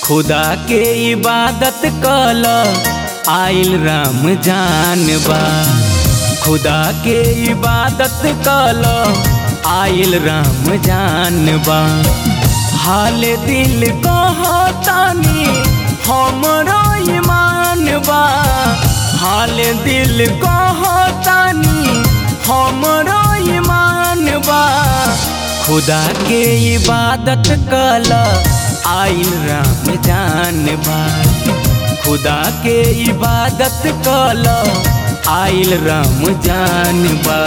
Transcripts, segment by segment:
खुदा के इबादत कल आइल राम जानबा खुदा के इबादत कल आइल राम जानबा हाल दिल कहतानी हमरो ईमान बा हाल दिल कहतानी हमरो ईमान बा खुदा के इबादत कल आइल राम जानबा खुदा के इबादत कल आइल राम जानबा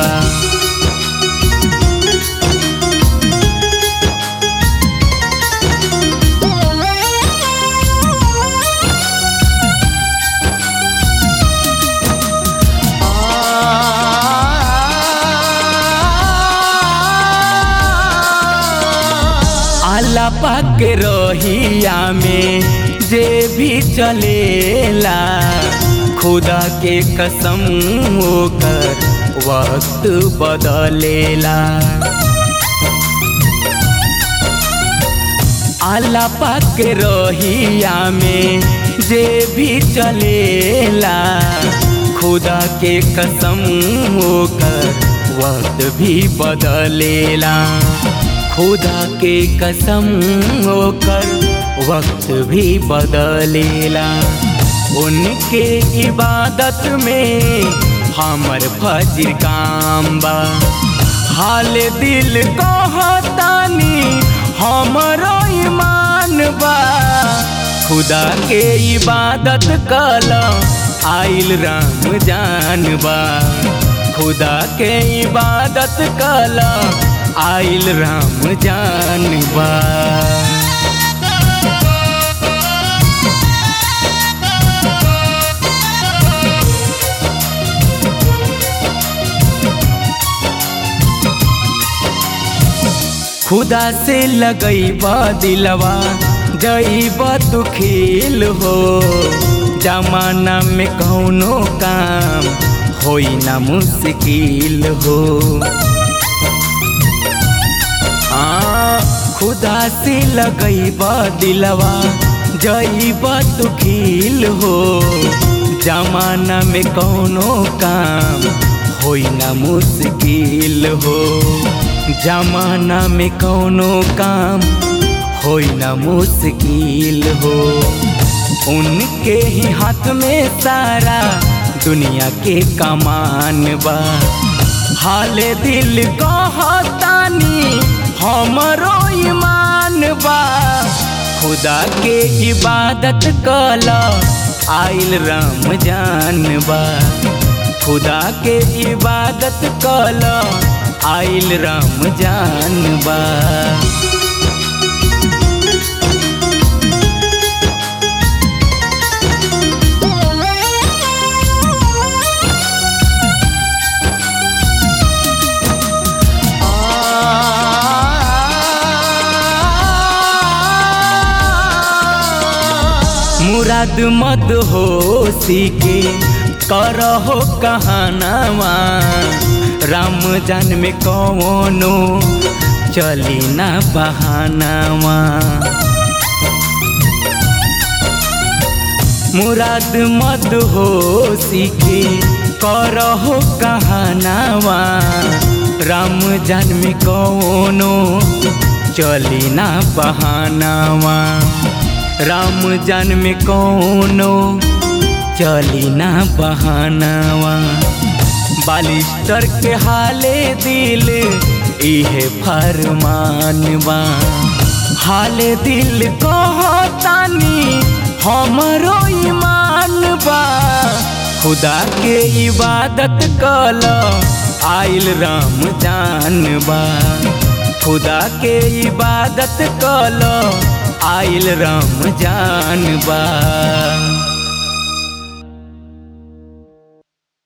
आला पाक रहिया में जे भी चलेला खुदा के कसम होकर वक्त बदलेला आला पाक रहिया में जे भी चलेला खुदा के कसम होकर वक्त भी बदलेला खुदा के कसम होकर वक्त भी बदलेला उनके इबादत में हमर फजर काम बा हाल दिल कहतानी हमरो ईमान बा खुदा के इबादत कल आइल राम जानबा खुदा के इबादत कल आइल राम जानबा खुदा से लगैबा दिलवा जईबा तू खेल हो जमाना में कौनो काम होई ना मुश्किल हो हाँ खुदा से लगैबा दिलवा जईबा तू खेल हो जमाना में कौनो काम होई ना मुश्किल हो जमाना में कौनो काम होई ना मुश्किल हो उनके ही हाथ में सारा दुनिया के कमान बा हाल दिल कहतानी हमरो ईमान बा खुदा के इबादत कल आइल राम जानबा खुदा के इबादत कल आइल राम जानबा मुराद मद हो सीखे करहो कहानावा राम जान में कौनो चली ना बहानावा मुराद मद हो सीखे करहो कहानावा राम जान में कौनो चली ना बहानावा राम जान में कौनो चली ना बहानावा बालिस्टर के हाले दिल इहे फरमानवा हाले दिल कहतानी हमरो ईमान बा खुदा के इबादत कल आइल राम जानबा खुदा के इबादत कल आइल राम जानबा